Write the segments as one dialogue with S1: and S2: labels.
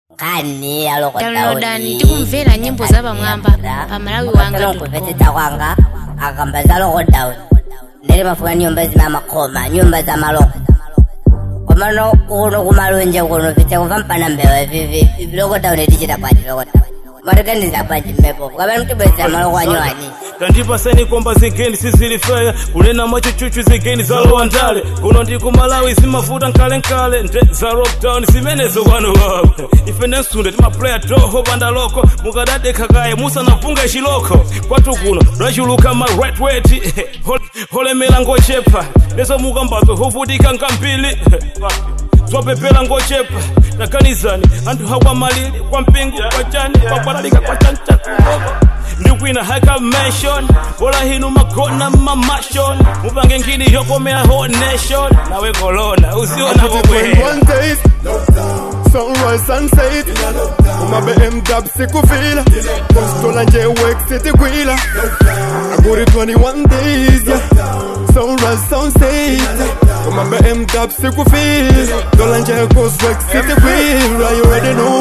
S1: kani aloko
S2: downloadani tikumvera nyimbo za pamwamba pa malawi wanga
S1: kupeteta kwanga akamba za loko down ndiri mafuka nyumba zina makoma nyumba za maloko komano kuno kumalunje kuno pite kuva mpana mbewa vivi loko down tichita kwaji loko down mariganiza kwaji mmepo kamani mtibwezera maloko anywani
S3: tandipaseni komba zigeni sizilifeya kunena mwachuchuchu zigeni zalowa ndale kuno ndi kumalawi zimavuta nkalenkale nde za lockdown zimenezo kwanu wawo ife nensunde timaplaya toho bandaloko mukadadekha kaye musanapunga iciloko kwatu kuno lwachuluka ma right weti holemera ngochepa lezo mukambazo hovutika nkambili zwapepera ngochepa takanizani anthu hakwamalili kwa mpingo kwa chani kwakwalalika kwa chanchakuloko ndikwina haka mention bola hinu magona mamashon mupange ngini yokomera whole nation nawe corona usiona
S4: When
S3: kokwe
S4: one days Sunrise sunset Uma BM dab sikufila Postola nje work city gwila Aguri 21 days yeah. Sunrise sunset Uma BM dab sikufila Dola nje cause work city gwila You already know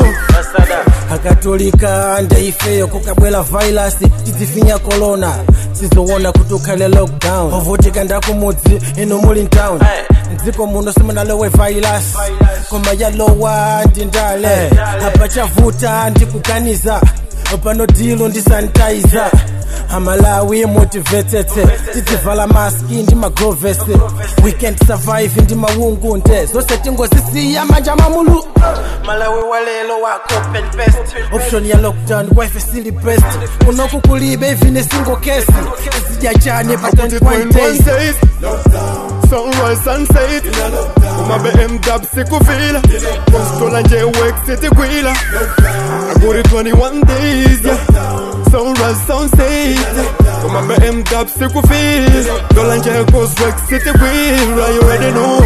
S5: akatolika ndaifeyo kukabwela vailasi tidzifinya korona sizowona kuti ukhale lockdown ovutika ndakumudzi inu muli ntown mdziko muno simunalowe vailasi koma yalowa ndi ndale apachavuta ndikuganiza pano dilo ndi sanitizer amalawi motivetete tidzivala maski ndi magrovesi weekend survive ndi maungu nde zonse tingozisiya manja mamulu malawi walelo wako open best option ya lockdown wife sili best unoku kulibe ivine single case zidya chane pa
S4: Put it
S5: 21
S4: when one
S5: days
S4: days Sunrise sunset Uma BM dab sikufila Postola nje work city gwila Aguri 21 days yeah. Sunrise sunset Uma BM dab sikufila Dola nje cause work city gwila You already know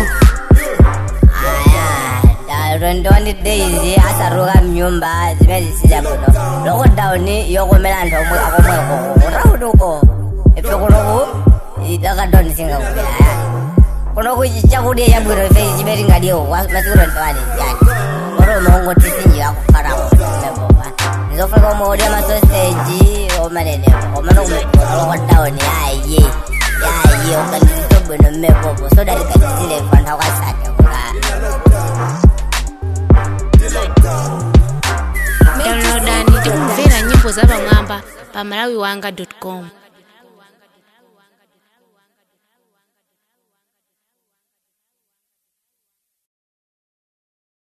S1: rondoni days asaruka mnyumba zimene zisiza kuno loko down yokomera anthu omwe akomweko urauduko ife kunoku lakadoni singakupira kunoku chakudya chabwino ife chimene tingadiwo masiku rondowani yani koro maungo tisinjira kufarako mepopa nizofika omwe udya masoseji omanenepo omano kumekona loko down yaye yaye ukandizito bwino mmepopo sodalikatizile fanthu akwasate kukaa
S2: downloadani tikumvera nyimbo za pamwamba pa malawi wanga com